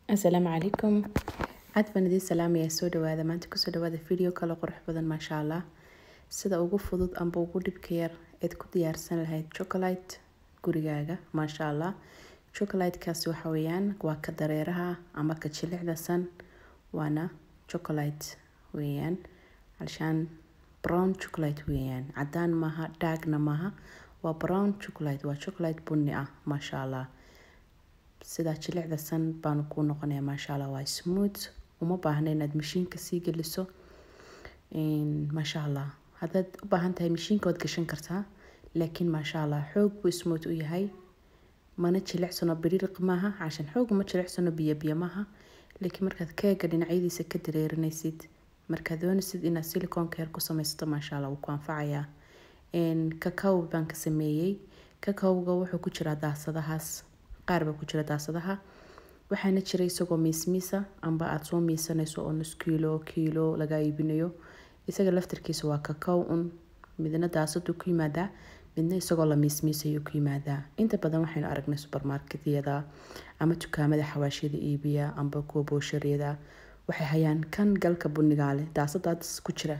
asalaamu calaykum aad baan idiin salaamayaa soo dhawaada maanta kusoo dhawaada video kale qurux badan maasha allah sida ugu fudud amba ugu dhibka yar eed ku diyaarsan lahayd chocolate gurigaaga maasha allah chocolatekaasi waxa weeyaan waa ka dareeraha ama ka jilicda san waana chocolate weeyaan alshaan brown chocolate weeyaan cadaan maaha dhaagna maaha waa brown chocolate waa chocolate bunni ah maasha allah sidaa jilicda san baanu kuu noqonaya maasha allah waa smooth uma baahna inaad mashiinka sii geliso maasha allah haddaad u baahan tahay mashiinka waad gashan kartaa laakiin maasha allah xoog buu smooth u yahay mana jilicsano biriiq maaha cashan xoog uma jilicsano biyo biyo maaha laakiin markaad keega dhinacyadiisa ka dareerinaysid markaad doonaysid inaad silicoonka yar ku samaysato maasha allah wuu ku anfacayaa kakaw baan ka sameeyey kakawga wuxuu ku jiraa daasadahaas qaar baa ku jira daasadaha waxaana jira isagoo miismiisa amba aada soo miisanayso oo nus kiilo kiilo laga iibinayo isaga laftarkiisa waa kakaw un midna daasadu ku yimaadaa midna isagoo la miismiisayo ku yimaadaa inta badan waxaynu aragnay supermarketyada ama dukaamada xawaashiyada iibiya amba kuwa boosharyada waxay hayaan kan galka bunigaale daasadaas ku jira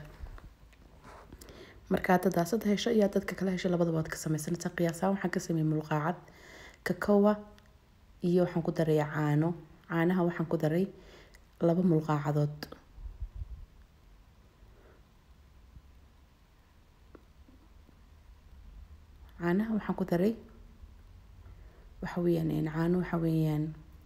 marka hadda daasada hesho iyo dadka kala hesho labadaba waad ka sameysanaysaa qiyaasaan waxaan ka sameeyey mulqaacad kakawa iyo waxaan ku daray caano caanaha waxaan ku daray laba mulqaacadood caanaha waxaan ku daray waxa weeyaan caano waxa weeyaan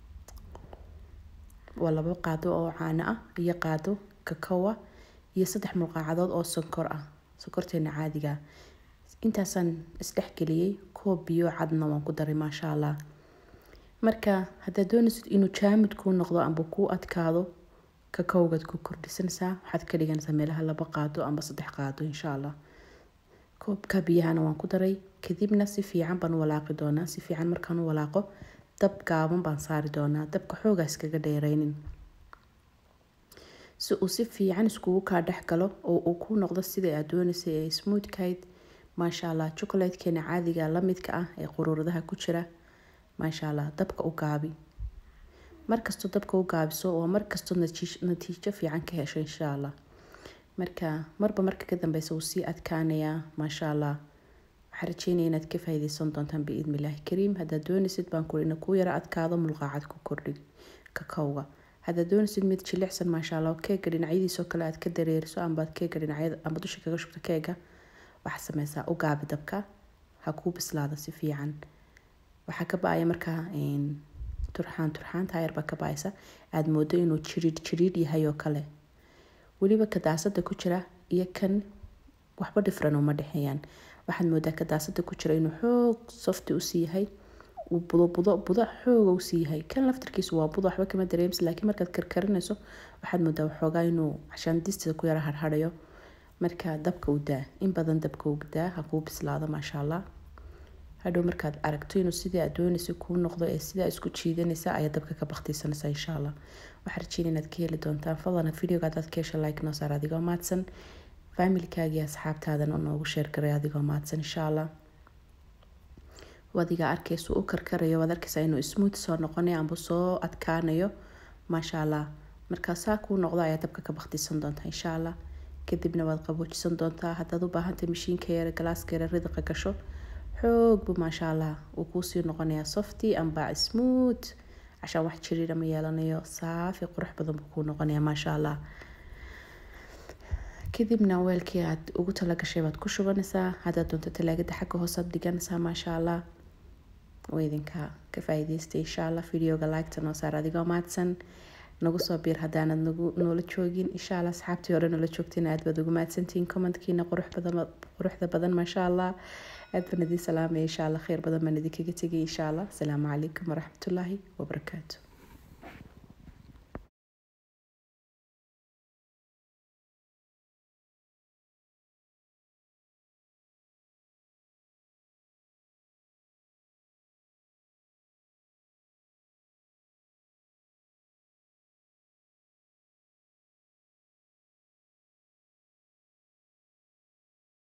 waa laba qaado oo caano ah iyo qaado kakawa iyo saddex mulqaacadood oo sonkor ah sonkorteena caadiga intaasaan isdhexgeliyey koob biyo cadna waan ku daray maasha allah marka haddaad doonaysid inuu jaamid kuu noqdo amba kuu adkaado kakowgaad ku kordhisanaysaa waxaad ka dhiganaysaa meelaha laba qaado amba saddex qaado insha allah koobka biyahana waan ku daray kadibna si fiican baan u walaaqi doonaa si fiican markaan u walaaqo dab gaaban baan saari doonaa dabka xoogaa iskaga dheereynin si uu si fiican iskugu kaa dhex galo oo uu ku noqdo sida aad doonaysay ee smoothkayd maasha allah chocolatekeena caadiga la midka ah ee quruuradaha ku jira maasha allah dabka u gaabi markastoo dabka u gaabiso waa markastoo natiijo fiican ka hesho insha allah marka marba marka ka dambeysa wuu sii adkaanayaa maasha allah waxaan rajeynaya inaad ka faa'iideysan doontaan biidni illaahi kariim haddaad doonaysid baan kuri ina kuu yara adkaado mulqaacad ku kordhi kakowga haddaad doonaysid mid jilicsan maasha allah keega dhinacyadiisoo kale aad ka dareeriso ambaad keega dhinacyada amba dusha kaga shubto keega waxaa sameysaa u gaabi dabka ha kuu bislaado si fiican waxaa ka ba-aya markaa turxaan turxaan taayar baa ka ba-aysa aada moodo inuu jiriidh jiriidh yahay oo kale weliba ka daasada ku jira iyo kan waxba dhifran uma dhexeeyaan waxaad moodaa ka daasada ku jira inuu xoog softi usii yahay uu budo budo budo xooga usii yahay kan laftarkiisu waa budo waxba kama dareemsi laakiin markaad karkarinayso waxaad moodaa waxoogaa inuu cashaandistiisa ku yara harharayo marka dabka u daa in badan dabka u daa ha kuu bislaado maasha allah hadhow markaad aragto inuu sidii aad doonaysa kuu noqdo ee sidaa isku jiidanaysa ayaa dabka ka baktiisanaysa insha allah waxaa rajeynaya inaad ka heli doontaan fadlan videoga haddaad ka hesha like noo saar adigoo maadsan faamilkaagiyo asxaabtaadana noogu sheergaray adigoo maadsan insha allah wadiga arkaysu u karkarayo waad arkaysaa inuu smooth soo noqonayo amba soo adkaanayo maasha allah markaa saa kuu noqdo ayaa dabka ka baktiisan doontaa insha allah kadibna waad qaboojisan doontaa haddaad u baahantahay mashiinka yare galaaska yare ridiqa gasho xoog buu maasha allah uu kuusii noqonayaa softy amba smooth cashaan wax jiriira ma yeelanayo saafi qurux badan buu kuu noqonayaa maasha allah kadibna weelkii aad ugu talagashay baad ku shubanaysaa haddaad doonto talaagada xagga hoosaad dhiganaysaa maasha allah way idinka ka faa'iidaystay insha allah videoga like-ta noo saar adigoo mahadsan nagu soo biir haddaanad nagu noola joogin insha allah asxaabtii hore noola joogteen aad baad ugu mahadsantihiin commentkiina quruxda badan maasha allah aad baan idiin salaamaya insha allah kheyr badan baan idinkaga tegay insha allah asalaamu calaykum waraxmatullaahi wabarakaatu